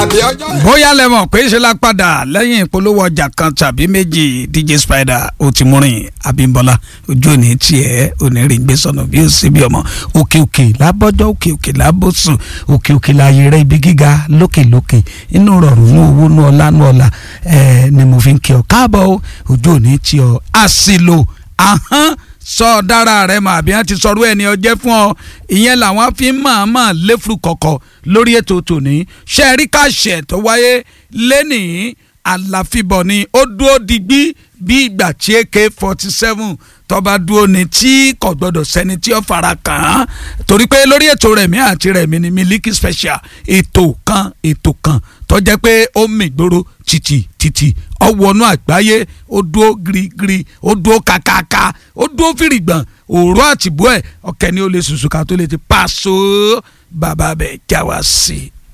àbí ọjọ́ ẹ̀. bóyá lẹ mọ̀ pé ṣe la padà lẹ́yìn ìpolówó ọjà kan tàbí méjì dj spider ó ti múrin abímbọ́lá ojú òní tiẹ̀ òní rí gbé sọnù bí ó sì bí ọmọ òkè òkè lábọ́jọ́ òkè òkè lábọ́sùn òkè òkè láàyè rẹ ibi gíga lókè lókè inú rọrùn ní owó ní ọlá ní ọlá ẹ ni mo fi ń kí ọ káàbọ̀ o ojú òní tí ọ àṣìlò ahọ́n sọ dára rẹ mà bí wọn ti sọrú ẹni ọjẹ fún ọ ìyẹn làwọn fi ń mọ̀ọ́mọ̀ léfuru kọ̀kọ̀ lórí ètò tòní ṣe rí káṣẹ tó wáyé lẹ́nìí àlàfíbọ̀ ni ó dúró digbí bí ìgbà tí ak forty seven tọba dúró ni tí kò gbọdọ̀ sẹ́ni tí ó fara kàn án torí pé lórí ètò rẹ̀mí àti rẹ̀mí ni Miliki Special ètò kan ètò kan tó jẹ́ pé ó mìgboro títì títì ọwọ́nú àgbáyé ó dúró girigiri ó dúró kàkàkà ó dúró fìrìgbọ̀n òòrùn àtìbú ẹ̀ ọ̀kẹ́ ni ó lè sùsù ká tó lè ti pàṣọ bàbá bẹ̀ já wa sí i.